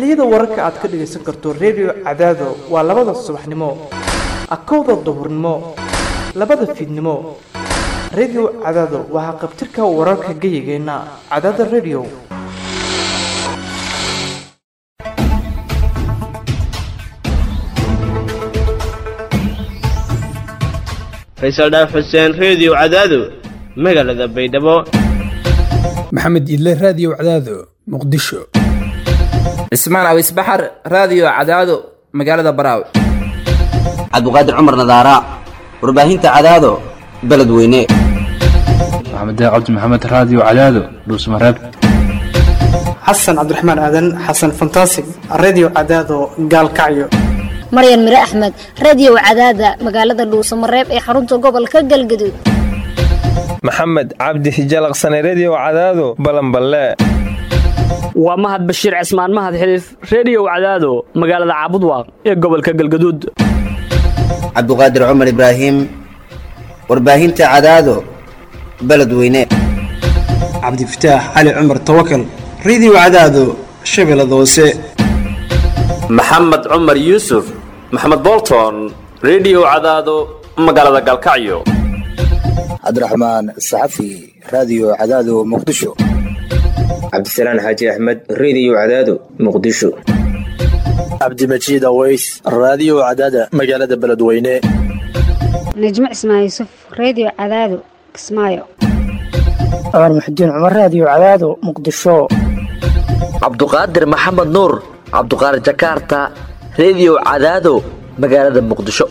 xilliyada wararka aad ka dhagaysan karto redio cadaado waa labada subaxnimo akowda duhurnimo labada fiidnimo redio cadaado waa haqabtirka wararka geyigeenna cadaada redio faysal dhaaf xuseen reediyo cadaado magaalada baydhabo maxamed idle raadiyo cadaado muqdisho cismaan awis baxar raadiyo cadaado magaalada baraawe cabdiqaadir cumar nadaara warbaahinta cadaado beledweyne maxamed cabdi maxamed raadiyo cadaado dhuusmareeb xasan cabdiraxmaan aadan xasan fantasig redio cadaado gaalkacyo maryan mire axmed radiyow cadaada magaalada dhuusamareeb ee xarunta gobolka galgaduud maxamed cabdi hijalaqsane rediyo cadaado balanballe waa mahad bashiir cismaan mahad xiliif rediyow cadaado magaalada caabudwaaq ee gobolka galgaduud cabdiqaadir cumar ibraahim warbaahinta cadaado beledweyne cabdifataax cali cumar tawakal rediyo cadaado shabeellada hoose maxamed cumar yuusuf maxamed bolton rediyo cadaado magaalada galkacyo cabdiraxmaan saxafi raadiyo cadaado muqdisho cabdisalaan xaaji axmed rediyo cadaado muqdisho cabdimajiid aweys raadiyo cadaada magaalada beledweyne najmo cismaan yuusuf rediyo cadaado kismaayo cumar muxudiin cumar raadiyo cadaado muqdisho cabduqaadir maxamed nuur cabduqaadir jakaarta rediyo cadaado magaalada muqdisho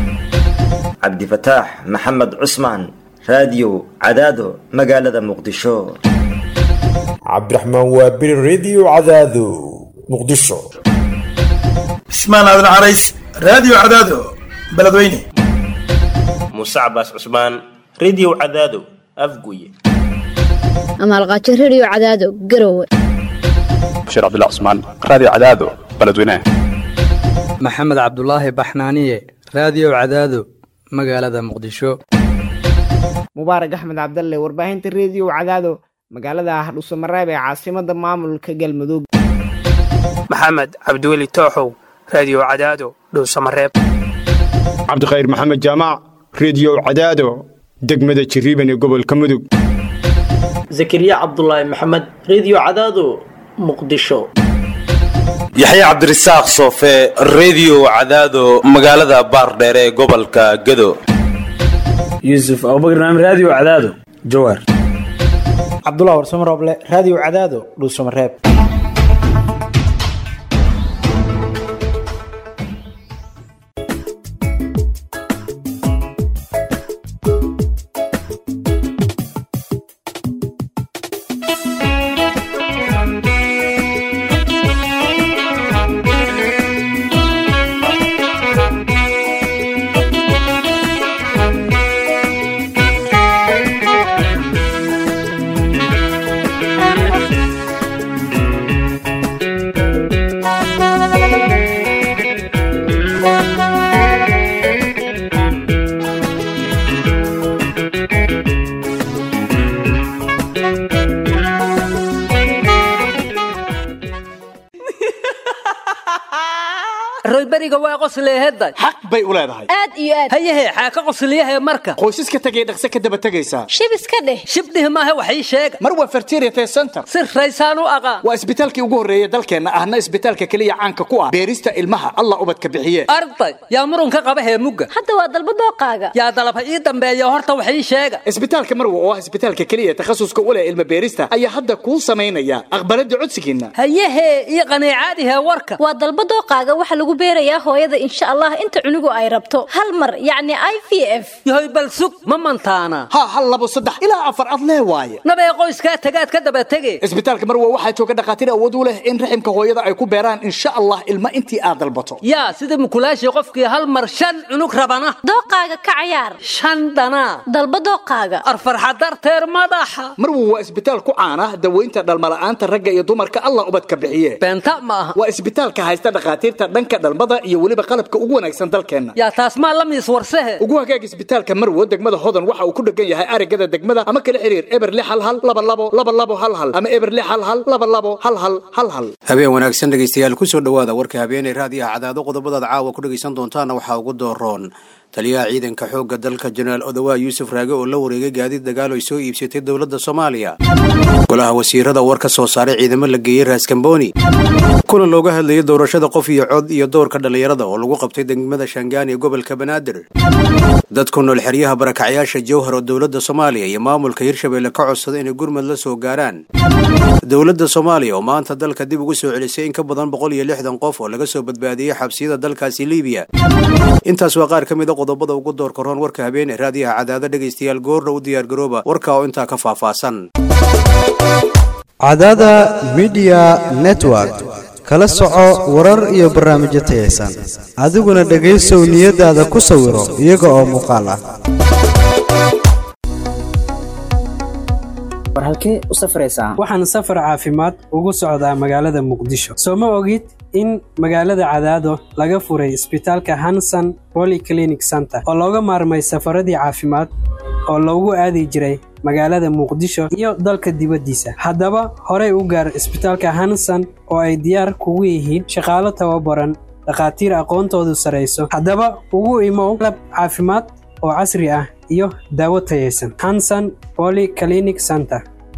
cabdifataax maxamed cusmaan raadiyo cadaado magaalada muqdisho cabdiraxmaan waabiri rediyo cadaado muqdisho cismaan aadan carays raadiyo cadaado beledweyne muuse cabaas cusmaan rediyo cadaado afguye amaalqaajo rediyo cadaado garowe bashir cabdullah cusmaan raadiyo cadaado beledweyne maxamed cabdulaahi baxnaaniye raadiyo cadaado magaalada muqdisho mubaarak axmed cabdalle warbaahinta rediyo cadaado magaalada hardhuusamareeb ee caasimada maamulka galmudug maxamed cabdiweli tooxow raadiyo cadaado dhuusamareeb cabdikhayr maxamed jaamac rediyo cadaado degmada jiriiban ee gobolka mudug zakariya cabdulaahi maxamed rediyo cadaado muqdisho yaxya cabdirasaaq soofe rediyo cadaado magaalada baardheer ee gobolka gado yuusuf abubakar naam raadiyo cadaado jawaar cabdullah warsamo rooble raadiyo cadaado dhuusamareeb royberiga waa qosleehedda xaq bay u leedahay aad iyo aad hayahe xaa ka qosliyahe marka qoysaska tegay dhaqse ka daba tegaysaa shib iska dheh shibdhih maahe wax ii sheega mar waa fertiriate center si raysaan u aqaan waa isbitaalkii ugu horreeya dalkeenna ahna isbitaalka keliya caanka ku ah beerista ilmaha allah ubadka bixiye arday yaa murunka qaba heemugga hadda waa dalba dooqaaga yaa dalab ha ii dambeeya horta wax ii sheega isbitaalka marwa oo ah isbitaalka keliya takhasuska u leh ilma beerista ayaa hadda kuu samaynaya aqbalada codsigiinna hayahe ii qaneecaadihe warka waa dalba dooqaaga waxa lagu beerayaa hooyada insha allah inta cunugu ay rabto hal mar yacni i v f yahoy bal sug ma mantaana ha hal labo saddex ilaa afar ad lee waaye nabee qoyskaa tagaad ka daba tege isbitaalka marwa waxaa jooga dhakhaatiir awood u leh in raximka hooyada ay ku beeraan insha allah ilma intii aad dalbato yaa sida mukulaashii qofkii hal mar shan cunug rabana dooqaaga ka cayaar shan dhanaa dalba dooqaaga arfarxa darteer madaxa marwa waa isbitaal ku caana daweynta dhalmala'aanta ragga iyo dumarka allah ubadka bixiye beenta ma aha waa isbitaalka haysta dhakhaatiirta dhanka dhalmada iyo weliba qalabka ugu wanaagsan dalkeenna yaa taas maa la miis warsehe ugu hagaag isbitaalka marwo degmada hodan waxa uu ku dhegan yahay arigada degmada ama kala xiriir eber lix hal hal laba labo laba labo hal hal ama eber lix hal hal laba labo hal hal hal hal habeen wanaagsan dhegaystayaal kusoo dhowaada warka habeenay raadiyaha cadaado qodobadaad caawa ku dhegaysan doontaana waxaa ugu dooroon taliyaha ciidanka xoogga dalka jenaraal odawaa yuusuf raage oo la wareegay gaadiid dagaal ay soo iibsatay dowladda soomaaliya golaha wasiirada war ka soo saaray ciidamo la geeyey raaskambooni kuna looga hadlayay doorashada qof iyo cod iyo doorka dhallinyarada oo lagu qabtay degmada shangaan ee gobolka banaadir dad ku nool xeryaha barakacyaasha jowhar oo dowladda soomaaliya iyo maamulka hirshabeelle ka codsada inay gurmad la soo gaaraan dowladda soomaaliya oo maanta dalka dib ugu soo celisay in ka badan boqol iyo lixdan qof oo laga soo badbaadiyey xabsiyada dalkaasi liibiya intaas waa qaar ka mid a qodobada ugu doorka roon warka habeene raadiyaha cadaado dhegaystayaal goordha u diyaargarooba warka oo intaa ka faahfaahsan cadaada midiya network kala soco warar iyo barnaamijyo tayaysan adiguna dhegaysow niyadaada ku sawiro iyaga oo muuqaal ah war halkee u safraysaa waxaan safar caafimaad ugu socdaa magaalada muqdisho soo ma ogid in magaalada cadaado laga furay isbitaalka hanson polyclinic center oo looga maarmay safaradii caafimaad oo loogu aadi jiray magaalada muqdisho iyo dalka dibaddiisa haddaba horey u gaar isbitaalka hanson oo ay diyaar kugu yihiin shaqaalo tababaran dhakhaatiir aqoontoodu sarayso haddaba ugu imow lab caafimaad oo casri ah iyo daawo tayaysan hanson polyclinic center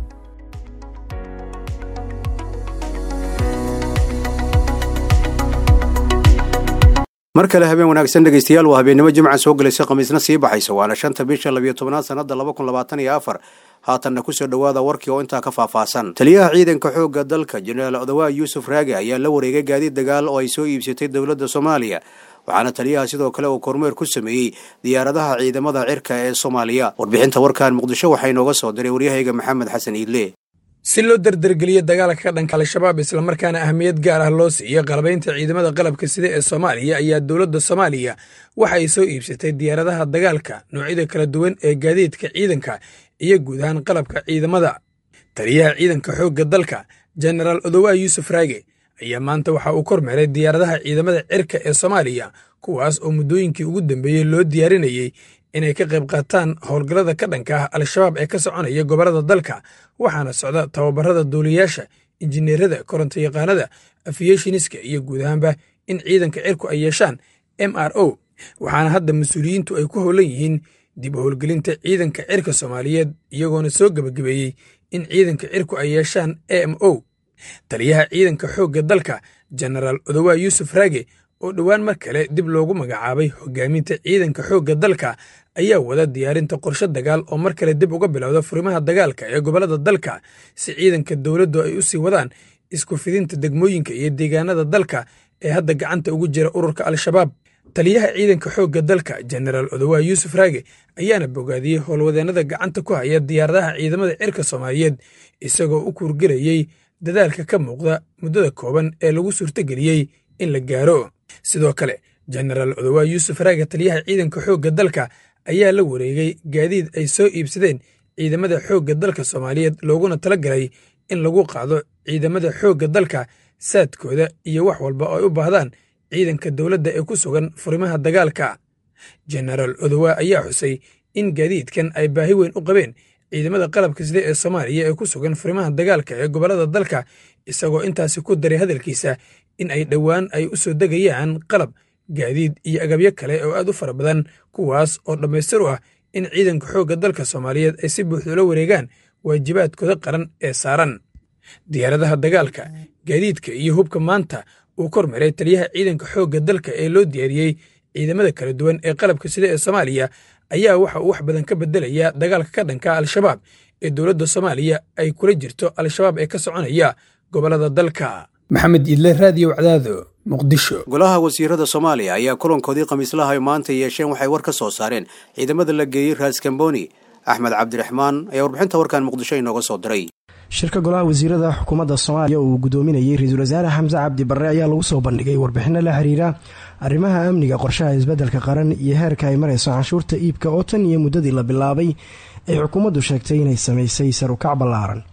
mar kale habeen wanaagsan dhegaystayaal waa habeennimo jimca soo gelaysa khamiisna sii baxaysa waana shanta bisha labiyo tobnaad sannada laba kun labaatan iyo afar haatanna kusoo dhowaada warkii oo intaa ka faahfaahsan taliyaha ciidanka xoogga dalka jenaraal odawaa yuusuf raage ayaa la wareegay gaadiid dagaal oo ay soo iibsatay dowladda soomaaliya waxaana taliyaha sidoo kale uu kormeer ku sameeyey diyaaradaha ciidamada cirka ee soomaaliya warbixinta warkan muqdisho waxaa inooga soo diray waryahayga maxamed xasan iidle si loo dardargeliyo dagaalka ka dhanka al-shabaab islamarkaana ahmiyad gaar ah loo siiyo qalabaynta ciidamada qalabka sida ee soomaaliya ayaa dowladda soomaaliya waxa ay soo iibsatay diyaaradaha dagaalka noocyada kala duwan ee gaadiidka ciidanka iyo guud ahaan qalabka ciidamada taliyaha ciidanka xoogga dalka jenaraal odowaa yuusuf raage ayaa maanta waxa uu kormeeray diyaaradaha ciidamada cirka ee soomaaliya kuwaas oo muddooyinkii ugu dambeeyey loo diyaarinayey inay ka qayb qaataan howlgallada ka dhanka ah al-shabaab ee ka soconaya gobollada dalka waxaana socda tababarada duuliyayaasha injineerada korontayaqaanada afiyeshiniska iyo guud ahaanba in ciidanka cirku ay yeeshaan m r o waxaana hadda mas-uuliyiintu ay ku howlan yihiin dib u howlgelinta ciidanka cirka soomaaliyeed iyagoona soo gebagabeeyey in ciidanka cirku ay yeeshaan a m o taliyaha ciidanka xoogga dalka jenaraal odowaa yuusuf raage oo dhowaan mar kale dib loogu magacaabay hogaaminta ciidanka xoogga dalka ayaa wada diyaarinta qorshe dagaal oo mar kale dib uga bilowda furimaha dagaalka ee gobollada dalka si ciidanka dowladdu ay u sii wadaan isku fidinta degmooyinka iyo deegaanada dalka ee hadda gacanta ugu jira ururka al-shabaab taliyaha ciidanka xoogga dalka jenaraal odowaa yuusuf raage ayaana bogaadiyey howlwadeennada gacanta ku haya diyaaradaha ciidamada cirka soomaaliyeed isagoo u kuurgelayey dadaalka ka muuqda muddada kooban ee lagu suurtogeliyey in la gaaro sidoo kale jenaraal odowaa yuusuf raage taliyaha ciidanka xoogga dalka ayaa la wareegay gaadiid ay soo iibsadeen ciidamada xoogga dalka soomaaliyeed looguna tala galay in lagu qaado ciidamada xoogga dalka saadkooda iyo wax walba oo ay u baahdaan ciidanka dowladda ee ku sugan furimaha dagaalka jenaraal odowaa ayaa xusay in gaadiidkan ay baahi weyn u qabeen ciidamada qalabka sida ee soomaaliya ee ku sugan furimaha dagaalka ee gobollada dalka isagoo intaasi ku daray hadalkiisa in ay dhowaan ay u soo degayaan qalab gaadiid iyo agabyo kale oo aad u fara badan kuwaas oo dhammaystir u ah in ciidanka xoogga dalka soomaaliyeed ay si buuxda ula wareegaan waajibaadkooda qaran ee saaran diyaaradaha dagaalka gaadiidka iyo hubka maanta uu kormaray taliyaha ciidanka xoogga dalka ee loo diyaariyey ciidamada kala duwan ee qalabka sida ee soomaaliya ayaa waxa uu wax badan ka bedelayaa dagaalka ka dhanka al-shabaab ee dowladda soomaaliya ay kula jirto al-shabaab ee ka soconaya gobollada dalka maxamed idle raadiyo wacdaado muqdisho golaha wasiirada soomaaliya ayaa kulankoodii khamiislaha ay maanta yeesheen waxay war ka soo saareen ciidamada la geeyey raaskamboni axmed cabdiraxmaan ayaa warbixinta warkan muqdisho inooga soo diray shirka golaha wasiirada xukuumadda soomaaliya uu gudoominayay ra-iisul wasaare xamse cabdi barre ayaa lagu soo bandhigay warbixino la xiriira arrimaha amniga qorshaha isbeddelka qaran iyo heerka ay marayso canshuurta iibka oo tan iyo muddadii la bilaabay ay xukuumaddu sheegtay inay samaysay sarukac ballaaran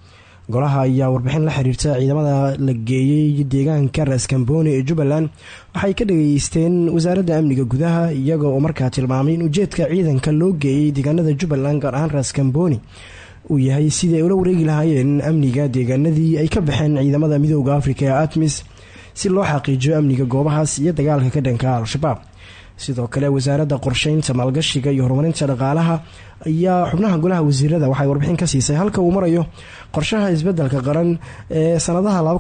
golaha ayaa warbixin la xiriirta ciidamada la geeyey deegaanka raskamboni ee jubbaland waxay ka dhageysteen wasaaradda amniga gudaha iyaga oo markaa tilmaamay in ujeedka ciidanka loo geeyey deegaanada jubbaland gaar ahaan raskamboni uu yahay sidii ay ula wareegi lahaayeen amniga deegaanadii ay ka baxeen ciidamada midooda afrika ee atmis si loo xaqiijiyo amniga goobahaas iyo dagaalka ka dhanka al-shabaab sidoo kale wasaaradda qorsheynta maalgashiga iyo horumarinta dhaqaalaha ayaa xubnaha golaha wasiirada waxay warbixin ka siisay halka uu marayo qorshaha isbedelka qaran ee sanadaha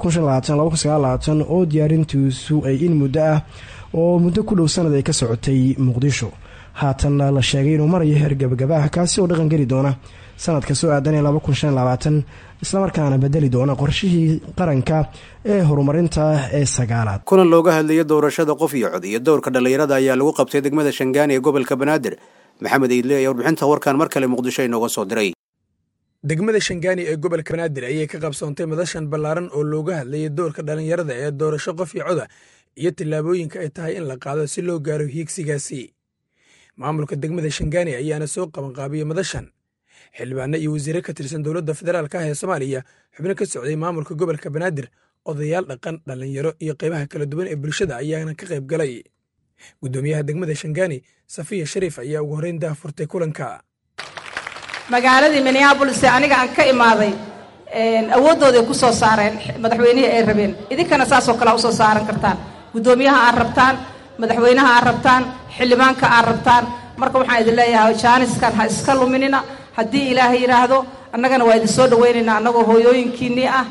oo diyaarintiisu ay in muddo ah oo muddo ku dhow sanad ay ka socotay muqdisho haatanna la sheegay inuu marayo heer gabagabaah kaasi oo dhaqan geli doona sanadka soo aadan ee islamarkaana bedeli doona qorshihii qaranka ee horumarinta ee sagaalaad kulan looga hadlayay doorashada qof iyo cod iyo dowrka dhallinyarada ayaa lagu qabtay degmada shangaani ee gobolka banaadir maxamed iidle ayaa warbixinta warkan mar kale muqdisho inooga soo diray degmada shangaani ee gobolka banaadir ayay ka qabsoontay madashan ballaaran oo looga hadlayay doorka dhallinyarada ee doorasho qof iyo coda iyo tillaabooyinka ay tahay in la qaado si loo gaaro hiigsigaasi maamulka degmada shangaani ayaana soo qabanqaabiyey madashan xildhibaano iyo wasiire ka tirsan dowladda federaalka ah ee soomaaliya xubno ka socday maamulka gobolka banaadir odayaal dhaqan dhallinyaro iyo qaybaha kala duwan ee bulshada ayaana ka qayb galay guddoomiyaha degmada shangaani safiya shariif ayaa ugu horreyn dah furtay kulanka magaaladii minneabolis ee aniga aan ka imaaday awooddooday ku soo saareen madaxweynihii ay rabeen idinkana saasoo kalea usoo saaran kartaan guddoomiyaha aad rabtaan madaxweynaha aad rabtaan xildhibaanka aad rabtaan marka waxaan idin leeyahay jaaniskan ha iska luminina haddii ilaahay yidhaahdo annagana waa idin soo dhawaynaynaa annagoo hooyooyinkiinnii ah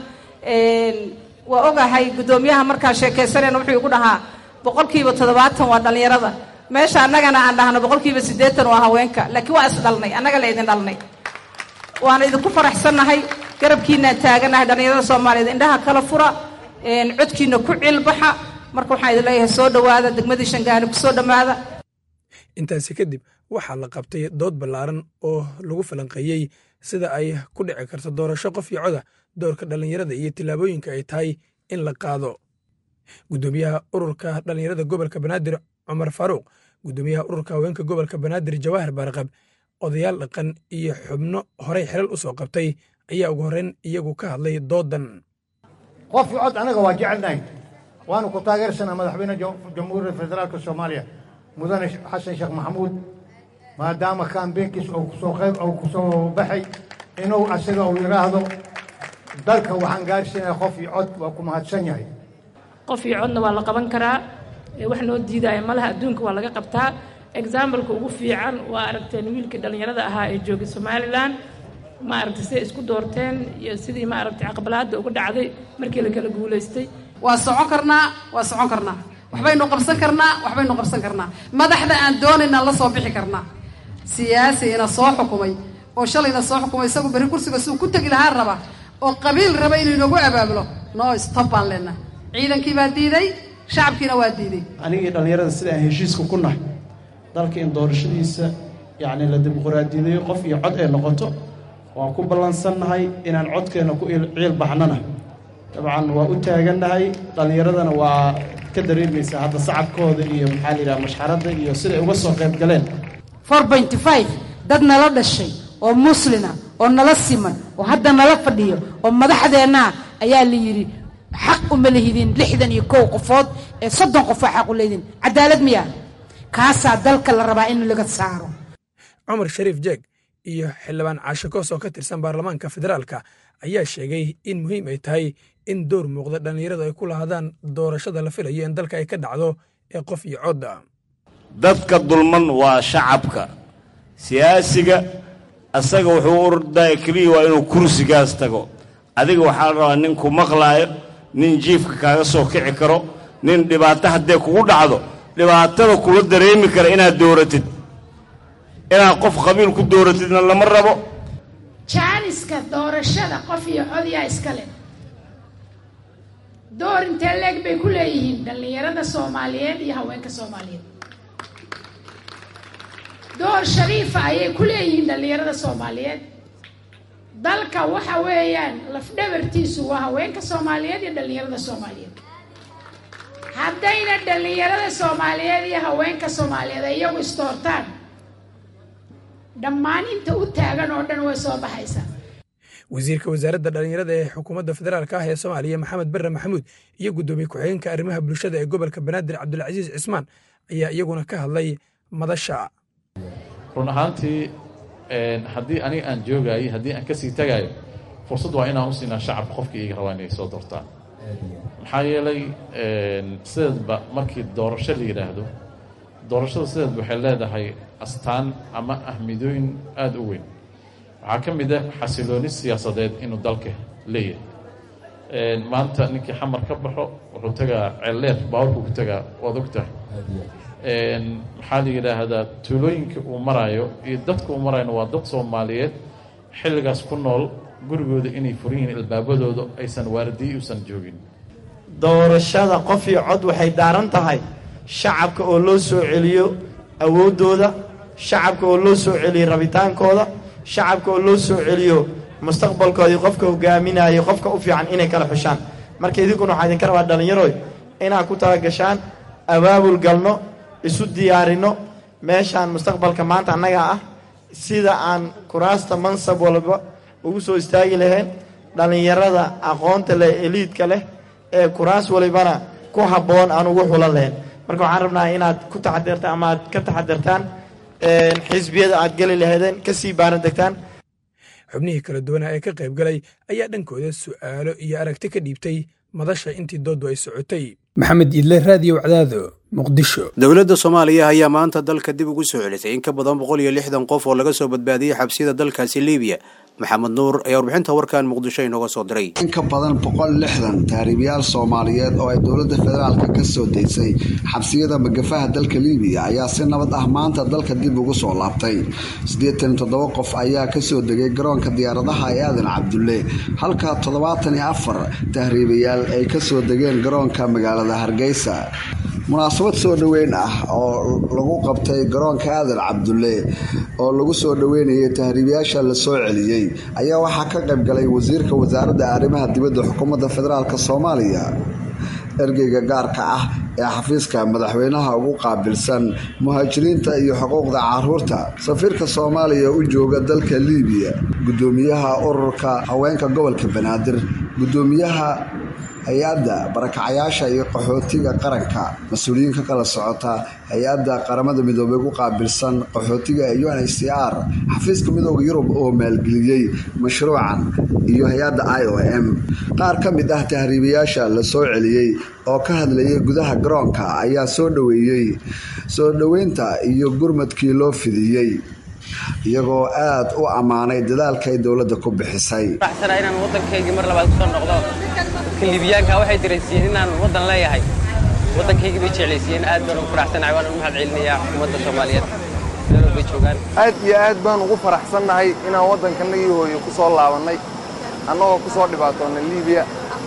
waa ogahay guddoomiyaha markaan sheekaysanayna wuxuu igu dhahaa boqolkiiba toddobaatan waa dhallinyarada meesha annagana aan dhahno boqolkiiba siddeetan waa haweenka laakiin waa isdhalnay annaga la idin dhalnay waana idinku faraxsannahay garabkiinaan taaganahay dhallinyarada soomaaliyeed indhaha kala fura codkiina ku cilbaxa marka waxaan idin leeyahay soo dhowaada degmadii shangaani ku soo dhammaada intaasi kadib waxaa la qabtay dood ballaaran oo lagu falanqeeyey sida ay ku dhici karto doorasho qof iyo coda doorka dhallinyarada iyo tillaabooyinka ay tahay in la qaado guddoomiyaha ururka dhallinyarada gobolka banaadir cumar faaruuq guddoomiyaha ururka haweenka gobolka banaadir jawaahir baarqab odayaal dhaqan iyo xubno horey xelal u soo qabtay ayaa ugu horreyn iyagu ka hadlay doodan qof iyo cod anaga waa jecelnahay waanu ku taageersanaa madaxweyne jamhuuriyadda federaalka soomaaliya mudane xasan sheekh maxamuud maadaama kaambeenkiis uu kusoo qayb uu kusoo baxay inuu asaga uu yidhaahdo dalka waxaan gaarsiinaya qof iyo cod waa ku mahadsan yahay qof iyo codna waa la qaban karaa wax noo diidaya malaha adduunka waa laga qabtaa exambaleka ugu fiican waa aragteen wiilkii dhallinyarada ahaa ee joogay somalilan ma aragtay siday isku doorteen iyo sidii ma aragtay caqabalaadda uga dhacday markii la kala guulaystay waa socon karnaa waa socon karnaa waxbaynu qabsan karnaa waxbaynu qabsan karnaa madaxda aan doonaynaan la soo bixi karnaa siyaasi ina soo xukumay oo shalayna soo xukumay isagu berri kursiga suu ku tegi lahaa raba oo qabiil raba inuu inagu abaabulo no stop baan leenaha ciidankii baa diiday shacabkiina waa diiday anigii dhallinyarada sida aan heshiiska ku nahay dalka in doorashadiisa yacni la dimuqraadiyadeeyo qof iyo cod ay noqoto waan ku ballansannahay inaan codkeenna ku ciil baxnana dabcan waa u taagannahay dhallinyaradana waa ka dareemaysaa hadda sacabkooda iyo maxaa la yidhaha mashxaradda iyo siday uga soo qayb galeen four pointy five dad nala dhashay oo muslina oo nala siman oo hadda nala fadhiyo oo madaxdeennaa ayaa la yidhi xaq uma lehidin lixdan iyo kow qofood ee soddon qof waa xaq u leedin cadaalad miya kaasaa dalka la rabaa in laga saaro cumar shariif jeeg iyo xildhibaan caashe koos oo ka tirsan baarlamaanka federaalka ayaa sheegay in muhiim ay tahay in door muuqda dhallinyaradu ay ku lahaadaan doorashada la filayo in dalka ay ka dhacdo ee qof iyo codda dadka dulman waa shacabka siyaasiga asaga wuxuu u ordaya keliya waa inuu kursigaas tago adiga waxaa la rabaa nin ku maqlaayo nin jiifka kaaga soo kici karo nin dhibaato haddee kugu dhacdo dhibaatada kula dareemi kara inaad dooratid inaad qof qabiil ku dooratidna lama rabo jaaniska doorashada qof iyo codyaa iskale door intee leeg bay ku leeyihiin dhallinyarada soomaaliyeed iyo haweenka soomaaliyeed door shariifa ayay ku leeyihiin dhallinyarada soomaaliyeed dalka waxa weeyaan lafdhabartiisu waa haweenka soomaaliyeed iyo dhallinyarada soomaaliyeed haddayna dhallinyarada soomaaliyeed iyo haweenka soomaaliyeed ay iyagu isdoortaan dhammaan inta u taagan oo dhan way soo baxaysaa wasiirka wasaaradda dhallinyarada ee xukuumadda federaalk ah ee soomaaliya maxamed bare maxamuud iyo guddoomiye ku-xigeenka arrimaha bulshada ee gobolka banaadir cabdulcasiis cismaan ayaa iyaguna ka hadlay madasha run ahaantii haddii aniga aan joogaayo haddii aan kasii tagayo fursad waa inaan u siinaa shacabka qofkii iga rabaa inay soo doortaan maxaa yeelay sideedba markii doorasho la yidhaahdo doorashada sideedba waxay leedahay astaan ama ahmidooyin aada u weyn waxaa ka mid ah xasilooni siyaasadeed inuu dalka leeyahay maanta ninkii xamar ka baxo wuxuu tagaa ceelleer baawarkuu ku tagaa waad og tahay maxaa la yidhaahdaa tuulooyinka uu maraayo iyo dadka uu marayona waa dad soomaaliyeed xilligaas ku nool gurigooda inay furan yihiin albaabadooda aysan waalidiyi uusan joogin doorashada qof iyo cod waxay daaran tahay shacabka oo loo soo celiyo awooddooda shacabka oo loo soo celiyo rabitaankooda shacabka oo loo soo celiyo mustaqbalkoodii qofka hogaaminayo qofka u fiican inay kala xushaan marka idinkuna waxaa idinka rabaa dhallinyaroy inaad ku talagashaan abaabul galno isu diyaarinno meeshaan mustaqbalka maanta annagaa ah sida aan kuraasta mansab walba ugu soo istaagi lahayn dhallinyarada aqoonta leh eliidka leh ee kuraas walibana ku habboon aan ugu xulan lahayn marka waxaan rabnaa inaad ku taxadirtaan ama aad ka taxadirtaan xisbiyada aad geli lahaydeen kasii baaran degtaan xubnihii kala duwanaa ee ka qayb galay ayaa dhankooda su'aalo iyo aragti ka dhiibtay madasha intii dooddu ay socotay maxamed idle raadiyo wacdaado muqdisho dowladda soomaaliya ayaa maanta dalka dib ugu soo celisay in ka badan boqol iyo lixdan qof oo laga soo badbaadiyey xabsiyada dalkaasi liibiya maxamed nuur ayaa warbixinta warkan muqdisho inooga soo diray in ka badan boqol lixdan taariibayaal soomaaliyeed oo ay dowladda federaalka ka soo daysay xabsiyada magafaha dalka liibiya ayaa si nabad ah maanta dalka dib ugu soo laabtay siddeetan toddoba qof ayaa kasoo degay garoonka diyaaradaha ee aadan cabdulle halka toddobaatan iyo afar tahriibayaal ay kasoo degeen garoonka magaalada hargeysa munaasabad soo dhoweyn ah oo lagu qabtay garoonka aadan cabdulle oo lagu soo dhoweynayay tahriibayaasha la soo celiyey ayaa waxaa ka qayb galay wasiirka wasaaradda arrimaha dibadda xukuumadda federaalk soomaaliya ergeyga gaarka ah ee xafiiska madaxweynaha ugu qaabilsan muhaajiriinta iyo xuquuqda caruurta safiirka soomaaliya u jooga dalka liibiya gudoomiyaha ururka haweenka gobolka banaadir gudoomiyaha hay-adda barakacayaasha iyo qaxootiga qaranka mas-uuliyiin ka kala socota hay-adda qaramada midoobey ku qaabilsan qaxootiga ee u n h c r xafiiska midooda yurub oo maalgeliyey mashruucan iyo hay-adda i o m qaar ka mid ah tahriibayaasha la soo celiyey oo ka hadlayay gudaha garoonka ayaa soo dhoweeyey soo dhoweynta iyo gurmadkii loo fidiyey iyagoo aad u ammaanay dadaalkay dowladda ku bixisay inaan waddankaygii mar labaad kusoo noqdo dadka liibiyaanka waxay dareensiiyeen inaan waddan leeyahay waddankaygii bay jeclaysiiyeen aad baan ugu faraxsanahay waan ugu mahad celinayaa ummadda soomaaliyeed meel walbay joogaan aad iyo aad baan ugu faraxsannahay inaan waddankanagii hooyo ku soo laabannay annagoo ku soo dhibaatoonnay liibiya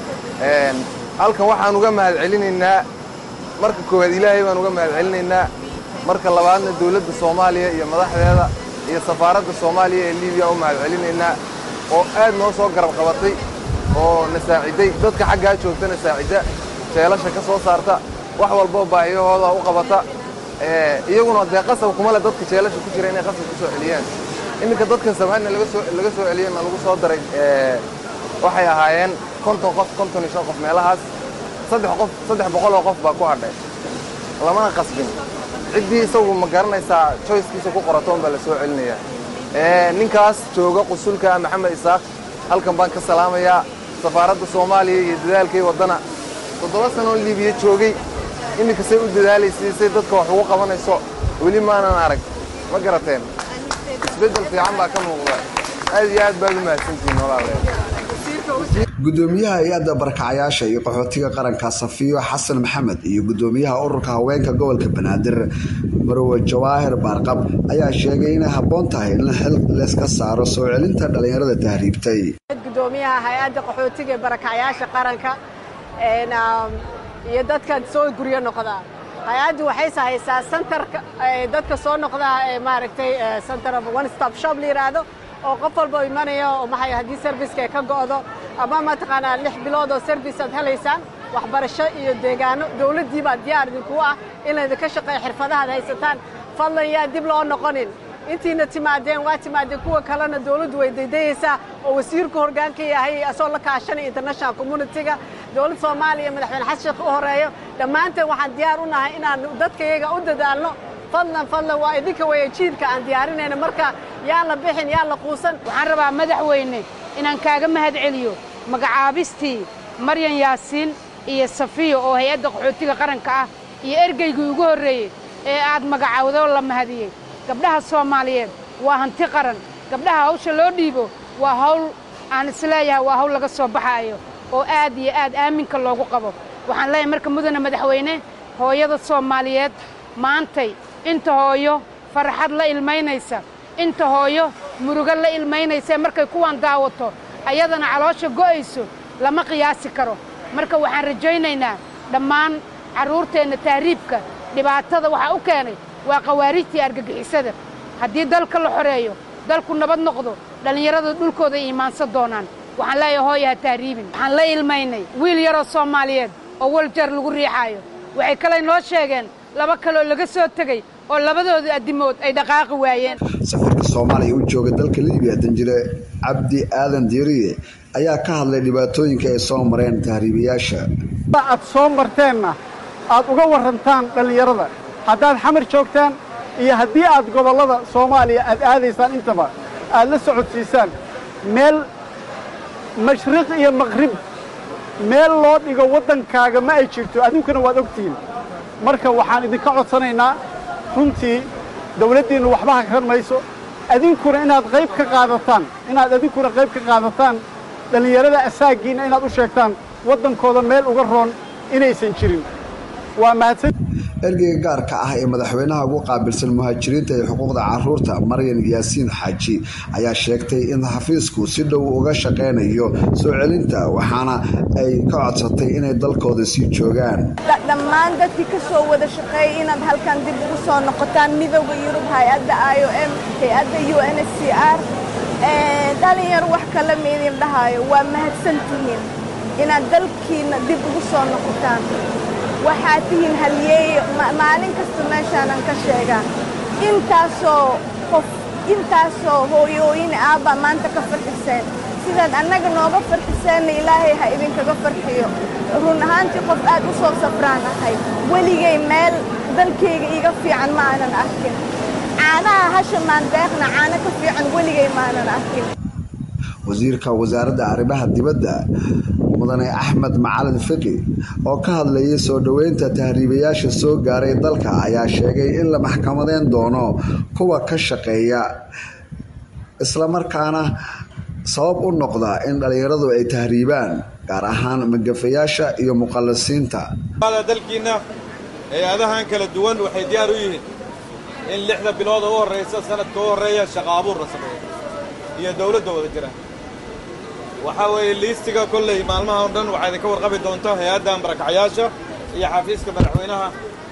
halkan waxaan uga mahad celinaynaa marka koowaad ilaahay baan uga mahad celinaynaa marka labaadna dowladda soomaaliya iyo madaxdeeda iyo safaaradda soomaaliya ee liibiya u mahad celinaynaa oo aad noo soo garab qabatay oo na saaciday dadka xaggaa joogtana saacida jeelasha ka soo saarta wax walboo baahiyahooda u qabata iyaguna dee qasab kuma le dadka jeelasha ku jira inay qasab ku soo celiyaan iminka dadkan samaadna laga soo laga soo celiyeyna lagu soo daray waxay ahaayeen konton qof konton iyo shan qof meelahaas saddex qof saddex boqol oo qof baa ku hadhay lamana qasbin ciddii isagu ma garanaysaa choicekiisa ku qoratoon baa la soo celinayaa ninkaas jooga qusulka maxamed isaaq halkan baan ka salaamayaa safaaradda soomaaliya iyo dadaalkay waddana toddoba sanoo liibiya joogay iminka say u dadaalaysay say dadka wax ugu qabanayso weli maanan arag ma garateen isbeddel fiican baa ka muuqda aad iyo aad baad u mahadsantihiin walaalayaal gudoomiyaha hay-adda barakacayaasha iyo qaxootiga qaranka safiyo xasan maxamed iyo gudoomiyaha ururka haweenka gobolka banaadir marwe jawaahir baarqab ayaa sheegay inay habboon tahay in xil layska saaro soo celinta dhallinyarada tahriibtay gudoomiyaha hay-adda qaxootiga ee barakacayaasha qaranka iyo dadka soo guryo noqda hay-addu waxay sahaysaa santarka dadka soo noqda ee maaragtay center of one stop shop la yidhaahdo oo qof walba u imanaya oo maxay haddii serviceka ay ka go'do ama mataqaanaa lix bilood oo service aad helaysaan waxbarasho iyo deegaano dowladdii baa diyaar idinku ah in laydinka shaqeeyo xirfadahaad haysataan fadlan yaa dib loo noqonin intiina timaadeen waa timaadeen kuwa kalena dowladdu way daydayaysaa oo wasiirku horgaanka yahay asoo la kaashanaya international communitiga dowladda soomaaliya madaxweyne xasan sheekh u horeeyo dhammaanteen waxaan diyaar u nahay inaan dadkayaga u dadaalno fadlan fadlan waa idinka weeye jiilka aan diyaarinayna marka yaan la bixin yaan la quusan waxaan rabaa madaxweyne inaan kaaga mahad celiyo magacaabistii maryan yaasiin iyo safiyo oo hay-adda qaxootiga qaranka ah iyo ergeygii ugu horreeyey ee aad magacawdo la mahadiyey gabdhaha soomaaliyeed waa hanti qaran gabdhaha hawsha loo dhiibo waa hawl aan isleeyahay waa hawl laga soo baxaayo oo aad iyo aad aaminka loogu qabo waxaan leeyahay marka mudane madaxweyne hooyada soomaaliyeed maantay inta hooyo farxad la ilmaynaysa inta hooyo murugo la ilmaynaysa markay kuwaan daawato ayadana caloosha go'ayso lama qiyaasi karo marka waxaan rajaynaynaa dhammaan carruurteenna tahriibka dhibaatada waxaa u keenay waa khawaarijtii argagixisada haddii dalka la xoreeyo dalku nabad noqdo dhallinyarada dhulkooda iimaansan doonaan waxaan leeyahay hooya ha tahriibin waxaan la ilmaynay wiil yaroo soomaaliyeed oo waljar lagu riixaayo waxay kaley noo sheegeen laba kaloo laga soo tegey oo labadooda addimood ay dhaqaaqi waayeen safiirka soomaaliya u jooga dalka libiya danjire cabdi aadan diiriye ayaa ka hadlay dhibaatooyinka ay soo mareen tahriibayaasha aad soo marteenna aad uga warrantaan dhallinyarada haddaad xamar joogtaan iyo haddii aad gobollada soomaaliya aad aadaysaan intaba aad la socodsiisaan meel mashriq iyo maqrib meel loo dhigo waddankaaga ma ay jirto adinkuna waad ogtihiin marka waxaan idinka codsanaynaa runtii dawladdiinnu waxba hakran mayso adinkuna inaad qayb ka qaadataan inaad adinkuna qayb ka qaadataan dhallinyarada asaaggiinna inaad u sheegtaan waddankooda meel uga roon inaysan jirin waa mahadsan ergeyga gaarka ah ee madaxweynaha ugu qaabilsan muhaajiriinta iyo xuquuqda caruurta maryan yaasiin xaaji ayaa sheegtay in xafiisku si dhow uga shaqaynayo soo celinta waxaana ay ka codsatay inay dalkooda sii joogaan dhammaan dadkii ka soo wada shaqeeyay inaad halkan dib ugu soo noqotaan midooda yurub hay-adda i o m hay-adda u n s c r dhalinyar wax kala meydin dhahayo waa mahadsan tihiin inaad dalkiina dib ugu soo noqotaan waxaad tihiin halyeeyo maalin kasta meeshaanan ka sheegaa intaasoo qof intaasoo hooyooyin aabbaa maanta ka farxiseen sidaad annaga nooga farxiseenna ilaahay ha idinkaga farxiyo run ahaantii qof aad u soo safraan ahay weligay meel dalkayga iiga fiican ma aanan arkin caanaha hasha maandeeqna caano ka fiican weligay maanan arkin wasiirka wasaaradda arrimaha dibadda mudane axmed macalin fiqi oo ka hadlayay soo dhoweynta tahriibayaasha soo gaaray dalka ayaa sheegay in la maxkamadeyn doono kuwa ka shaqeeya islamarkaana sabab u noqda in dhallinyaradu ay tahriibaan gaar ahaan magafayaasha iyo muqallisiinta dalkiinna hay-adahan kala duwan waxay diyaar u yihiin in lixda bilood oo u horraysa sanadka u horreeya shaqa abuur la sameeyo iyo dowladda wada jira waxaa weeye liistiga kolley maalmaha o dhan waxaa idinka warqabi doonta hay-adda marakacayaasha iyo xafiiska madaxweynaha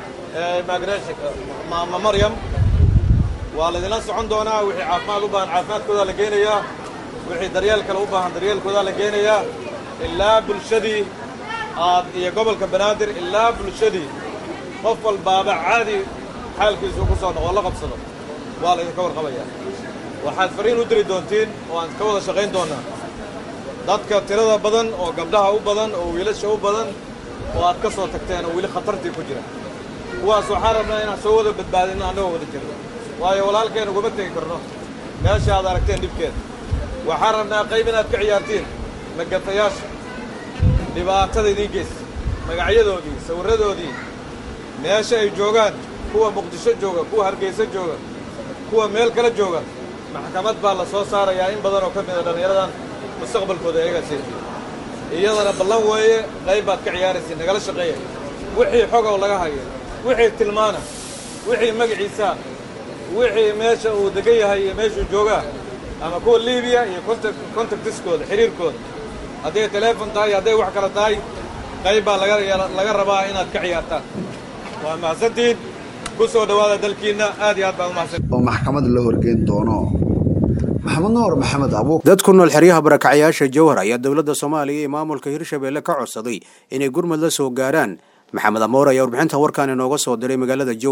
maama maryam waa laydinla socon doonaa wixii caafimaad u baahan caafimaadkoodaa la geynayaa wixii daryeel kale u baahan daryeelkoodaa la geynayaa ilaa bulshadii aad iyo gobolka banaadir ilaa bulshadii qof walbaaba caadi xaalkiisuu ku soo noqo la qabsado waa laydinka warqabayaa waxaad fariin u diri doontiin oo aan ka wada shaqayn doonnaa dadka tirada badan oo gabdhaha u badan oo wiilasha u badan oo aad ka soo tagteen oo weli khatartii ku jira kuwaas waxaan rabnaa inaan soo wada badbaadinno annagoo wada jirno waayo walaalkeen uguma tegi karno meesha aad aragteen dhibkeeda waxaan rabnaa qayb inaad ka ciyaartiin magafayaasha dhibaatada idiin geysa magacyadoodii sawirradoodii meesha ay joogaan kuwa muqdisho jooga kuwa hargeysa jooga kuwa meel kala jooga maxkamad baa la soo saarayaa in badan oo ka mida dhallinyaradan mustaqbalkooda ayagaa seejiya iyadana ballan weeye qayb baad ka ciyaaraysa nagala shaqeeya wixii xogow laga hayo wixii tilmaana wixii magaciisaa wixii meesha uu degan yahay iyo meeshuu joogaa ama kuwa liibiya iyo contactiskooda xiriirkooda hadday teleefon tahay hadday wax kale tahay qayb baa laga rabaa inaad ka ciyaartaan waa mahadsantihiin ku soo dhowaada dalkiinna aad iyo aad baan u mahadsan oo maxkamad la horgeyn doono maxamed nuur maxamed abuuk dad ku nool xeryaha barakacayaasha jowhar ayaa dowladda soomaaliya iyo maamulka hirshabeelle ka codsaday inay gurmud la soo gaaraan maxamed amoor ayaa warbixinta warkaan inooga soo diray magaalada jowhar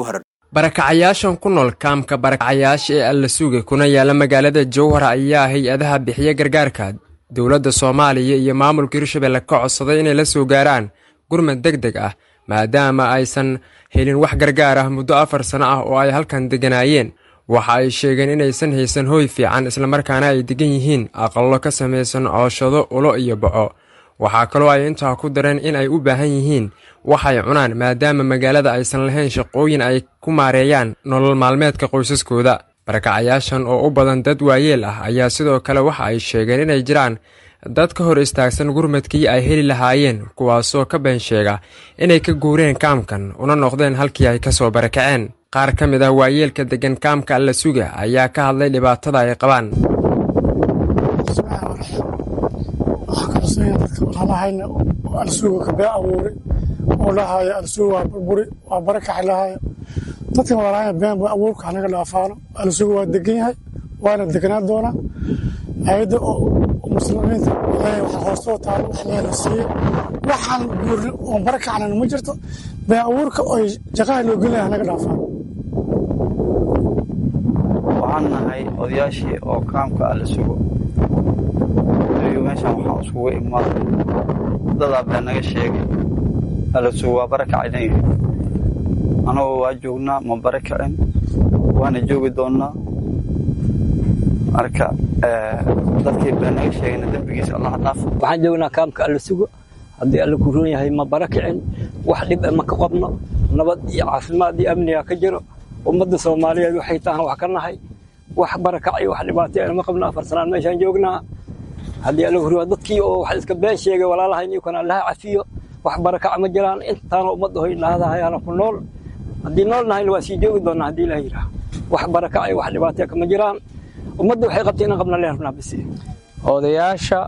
barakacayaashan ku nool kaamka barakacayaasha ee alla suga kuna yaala magaalada jowhar ayaa hay-adaha bixiya gargaarka dowladda soomaaliya iyo maamulka hirshabelle ka codsaday inay la soo gaaraan gurmad deg deg ah maadaama aysan helin wax gargaar ah muddo afar sano ah oo ay halkan degganaayeen waxa ay sheegeen inaysan haysan hooy fiican islamarkaana ay degan yihiin aqallo ka samaysan cooshado ulo iyo baco waxaa kaloo ay intaa ku dareen in ay u baahan yihiin waxay cunaan maadaama magaalada aysan lahayn shaqooyin ay ku maareeyaan nolol maalmeedka qoysaskooda barakacayaashan oo u badan dad waayeel ah ayaa sidoo kale waxa ay sheegeen inay jiraan dad ka hor istaagsan gurmadkii ay heli lahaayeen kuwaasoo ka been sheega inay ka guureen kaamkan una noqdeen halkii ay ka soo barakaceen qaar ka mid ah waayeelka deggan kaamka alla suga ayaa ka hadlay dhibaatada ay qabaan walaalahayna alsuuga kabee abuuri oo dhahaayo alsuuga waa burburi waa barakaxi lahaayo dadkan walaalahayna been bu abuurka hanaga dhaafaano alsuuga waa degan yahay waana deganaan doonaa hay-adda muslimiinta waxa hoostoo taalo wax leena siiye waxaan guurni oon barakacnan ma jirto been abuurka oy jaqaha loo gelin hanaga dhaafaano waxaan nahay odayaashii oo kaamka alla sugo meeshan waxaan iskugu imaaday dadaa baa naga sheegay alla sugo waa barakacaynan yihi anagoo waa joognaa ma barakacin waana joogi doonnaa marka dadkii baa naga sheegayna dembigiisa allah dhaafo waxaan joognaa kaamka alla sugo haddii alla ku roon yahay ma barakicin wax dhib ma ka qabno nabad iyo caafimaad iyo amniga ka jiro ummadda soomaaliyeed waxay tahan wax ka nahay wax barakac iyo wax dhibaatay ma qabno afar sanaan meeshaan joognaa haddii alla huriyo dadkii oo wax iska been sheegay walaalahayn iyo kan allaha cafiyo wax barakac ma jiraan intaana ummadda hoy nahadahayaana ku nool haddii nool nahayna waa sii joogi doonaa haddii ilaah yidhaah wax barakac iyo wax dhibaatay kama jiraan ummadda waxay qabtay inaan qabna leen rabnaa bisi odayaasha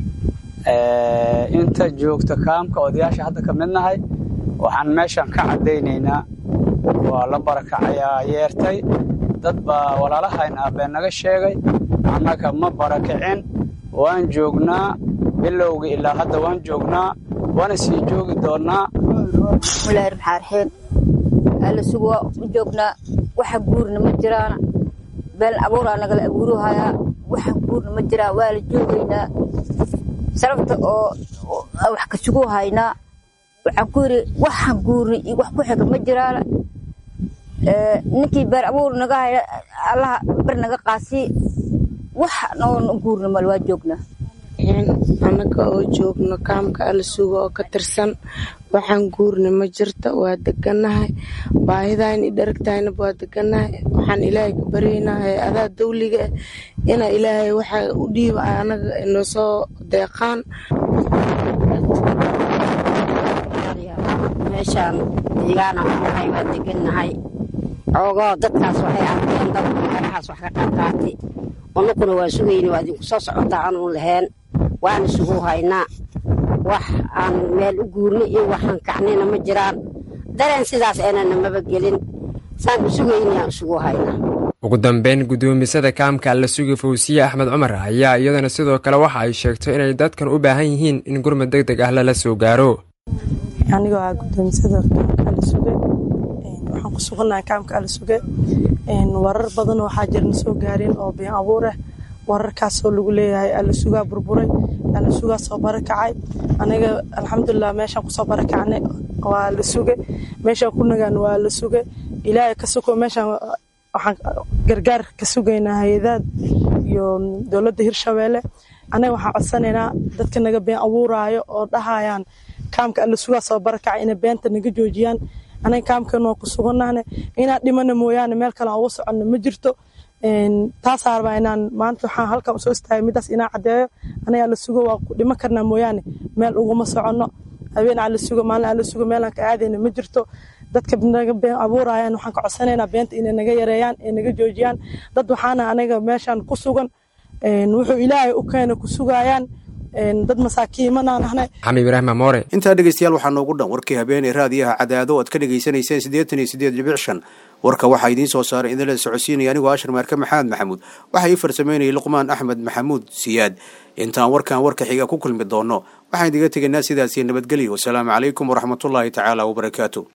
inta joogta kaamka odayaasha hadda ka mid nahay waxaan meeshan ka caddaynaynaa waa la barakacayaa yeertay dad baa walaalahayna been naga sheegay annaga ma barakicin waan joognaa bilowga ilaa hadda waan joognaa waana sii joogi doonnaa bismillaahi raxmaan raxiim alla sugu waa u joognaa waxa guurna ma jiraana been abuuraa nagala abuuruhayaa waxa guurna ma jiraa waa la joogaynaa sababta oo wax ka sugu haynaa waxaan ku yidhi waxaan guurna iyo wax ku xiga ma jiraana ninkii beer abuur naga haya allaha bar naga qaasi wax noon guurna mal waa joognaa annaga oo joogno kaamka alla suga oo ka tirsan waxaan guurna ma jirta waa degannahay baahidayna i dharagtaynaba waa degannahay waxaan ilaahay ka baryaynaa hay-adaha dawliga ah inaa ilaahay waxa u dhiiba annaga inoo soo deeqaan meeshaan deegaana nahay waa degannahay oogoo dadkaas waxay arkeen dad meelahaas wax ka qaadqaati unukuna waa sugayna waa idinku soo socotaa anuun lahayn waana sugu haynaa wax aan meel u guurno iyo waxaan kacnayna ma jiraan dareen sidaas aanana maba gelin saan u sugaynayaan isugu haynaa ugu dambeyn guddoomisada kaamka alla sugi fawsiye axmed cumar ayaa iyadana sidoo kale waxa ay sheegtay inay dadkan u baahan yihiin in gurmad deg deg ah lala soo gaaro anigoo ah guddoomisada kaamka alla suge waxaan ku sugannahay kaamka alla suge warar badan waxaa jirna soo gaareen oo been abuur ah wararkaasoo lagu leeyahay alla sugaa burburay alla sugaa soo barakacay aniga alxamdulilah meeshaan kusoo barakacnay waa la suge meeshaan ku nagaan waa la suge ilaahay ka suko meeshaan waxaan gargaar ka sugaynaa hay-adaad iyo dowladda hirshabeelle anaga waxaan codsanaynaa dadka naga been abuuraayo oo dhahayaan kaamka alla sugaa soo barakacay inay beenta naga joojiyaan anaga kaamkan waa ku sugannahne inaan dhimana mooyaane meel kale aan uga soconno ma jirto taasaa rabaa inaan maanta waxaan halkan usoo istaagay midaas inaan caddeeyo anaga alla sugo waa ku dhiman karnaa mooyaane meel uguma soconno habeen alla sugo maalin alla sugo meelaan ka aadayna ma jirto dadka naga been abuurayaan waxaan ka codsanaynaa beenta inay naga yareeyaan ee naga joojiyaan dad waxaana anaga meeshaan ku sugan wuxuu ilaahay u keena ku sugayaan dad masaakiimanaan ahnay xamid ibraahim amoore intaa dhegeystayaal waxaa noogu dhan warkii habeenee raadiyaha cadaado oad ka dhegaysanayseen siddeetan iyo siddeed dhibic shan warka waxaa idiin soo saaray idinla socodsiinaya anigoo ashar maarke maxamed maxamuud waxaa ii farsameynayay luqmaan axmed maxamuud siyaad intaan warkan warka xiga ku kulmi doonno waxaan idiga tegaynaa sidaasi nabadgelyo wasalaamu calaykum waraxmatullaahi tacaala wabarakaatu